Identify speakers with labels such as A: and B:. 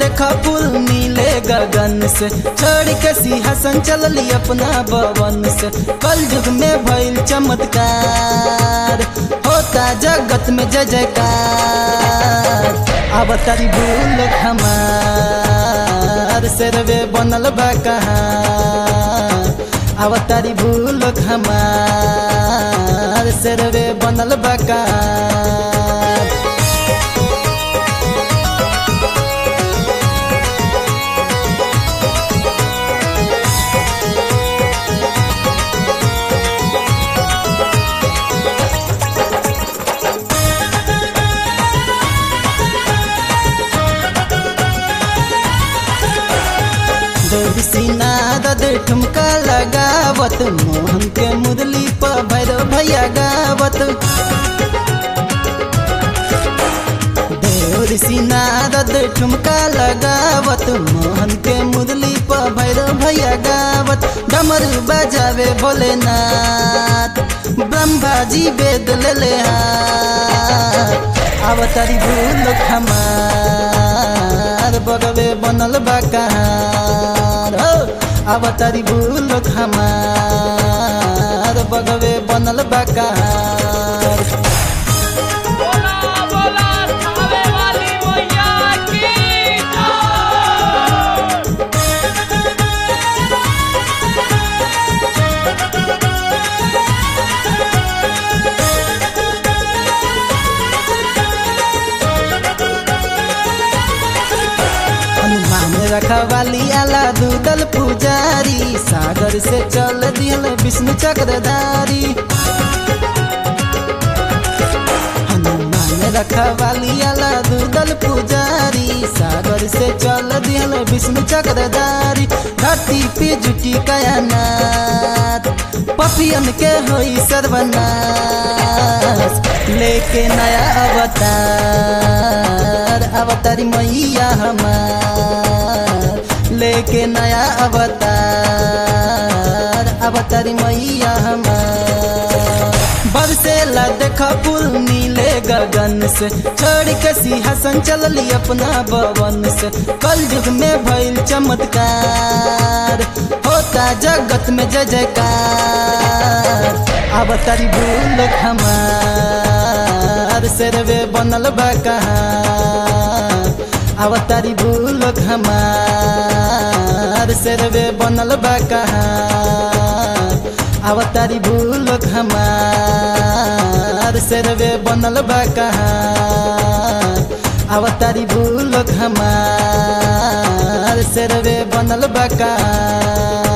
A: देखा फूल नीले गगन से छोड़ के सिंहासन चलली अपना भवन से कल युग में भइल चमत्कार होता जगत में जय जयकार अब तारी भूल हमार सेरवे बनल बा कहाँ अब तारी भूल हमार सेरवे बनल बा कहाँ सिनाद दे ठुमका लगावत मोहन के मुरली पर भैरव भैया गावत देवर सिनाद दे ठुमका लगावत मोहन के मुरली पर भैरव भैया गावत डमर बजावे भोलेनाथ ब्रह्मा जी वेद ले ले हाथ अवतारी भूल हमार बगवे बनल बा कहार हो अवतारी भूल हमार बगवे बनल बा कहार
B: बोला बोला थावे वाली मैया की जय।
A: हनुमान रखवाली आला दूदल पुजारी सागर से चल दियल विष्णु चक्रधारी हनुमान रखवाली आला दूदल पुजारी सागर से चल दियल विष्णु चक्रधारी धरती पे जुटी कयानाथ पपियन के होई सर्वनाश लेके नया अवतार अवतारी मैया हमार लेके नया अवतार अवतारी मैया हमार बरसेला देखा फूल नीले गगन से छोड़ के सिंहासन चलली अपना भवन से कल युग में भइल चमत्कार होता जगत में जय जयकार अब तारी भूल हमार सेरवे बनल बा कहाँ अब तारी भूल हमार सेरवे बनल बा कहाँ अब तारी भूल हमार सेरवे बनल बा कहाँ अब तारी भूल हमार सेरवे बनल बा कहाँ